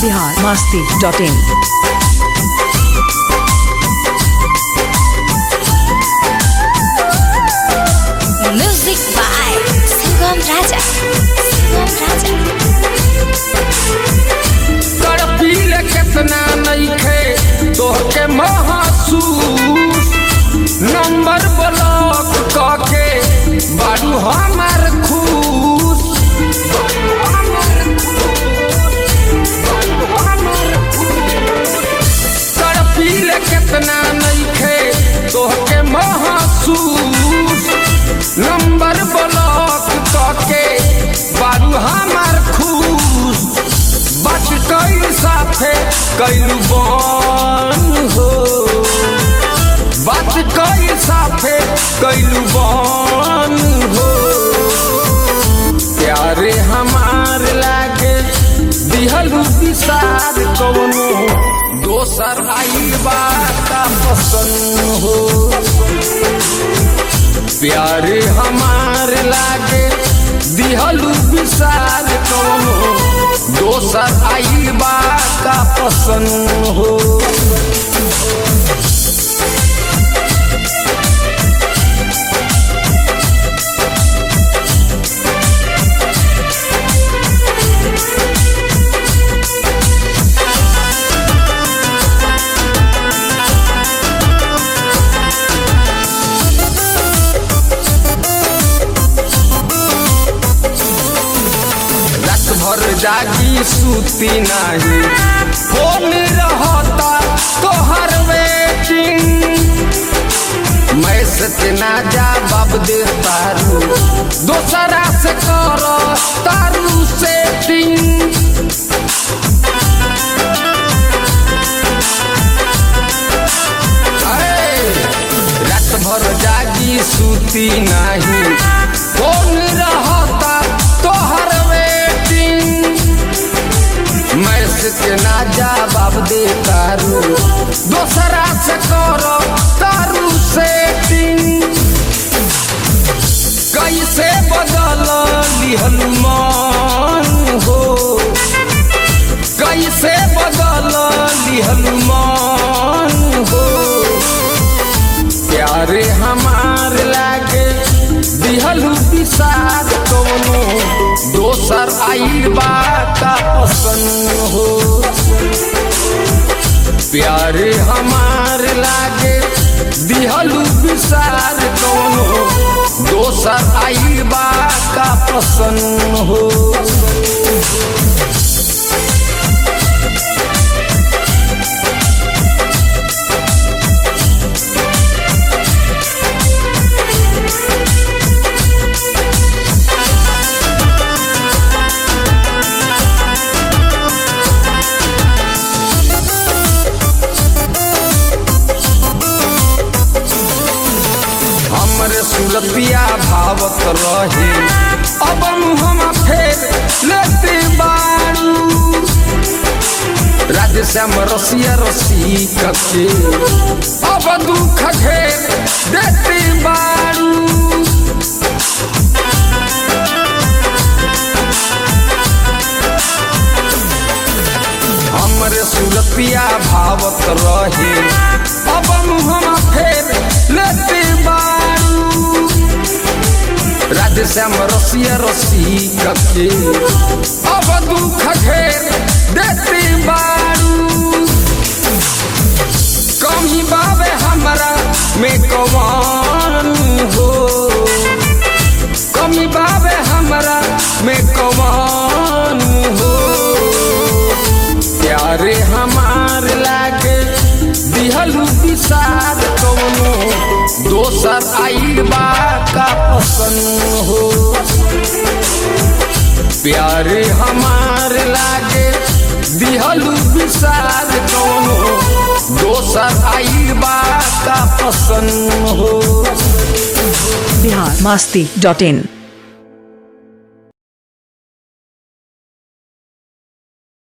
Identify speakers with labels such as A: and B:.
A: Bihar Masti dot in
B: Music by Sangam Raja. Sangam Raja.
C: तड़पीले केतना नइखे तोहके महसूस नंबर ब्लॉक कके बारू हमार खुश तड़पीले केतना नइखे तोहके महसूस नंबर ब्लॉक कके बारू हमार खुश बात कई साथे कैलू बन हो बात कई साथे कैलू बन हो प्यारे हमार लागे दिहलू विसार कवनो दोसर आई बात पसंद हो प्यारे हमार लागे दिहलू विसार कवनो दोसर आई का पसंद हो रात भर जागी सूती नाही फोन रहता तोहर वेटिंग मैसेज ना जा बाब दे तारू दोसरा से कर तारू सेटिंग रात भर जागी सूती नाही फोन रहता तोहर वेटिंग मैसेज के ना जवाब दे तारू दोसरा से करो तारू सेटिंग कैसे बदल लिहल मन हो कैसे बदल लिहल मन हो प्यारे हमार लागे दिहलू विसार कवनो दोसर आई बात पसंद हो प्यारे हमार लागे दिहलू विसार कवनो दोसर आई बात पसंद हो हमरे सुरतिया भावत रहे अब हम फेर लेते बारू राधे श्याम रसिया रसी कके अब दुख घेर देते बारू हमरे सुरतिया भावत रहे अब हम फेर लेते बारू राधे श्याम रसिया रसी कके अब दुख घेर देते बारू कमी बाबे हमरा में कवान हो कमी बाबे हमरा में कवान हो प्यारे हमार लागे दिहलू विसार कवनो दोसर आई का पसंद हो प्यारे हमार लागे दिहलू विसार कवनो दोसर आई का पसंद हो
A: बिहार मस्ती डॉट इन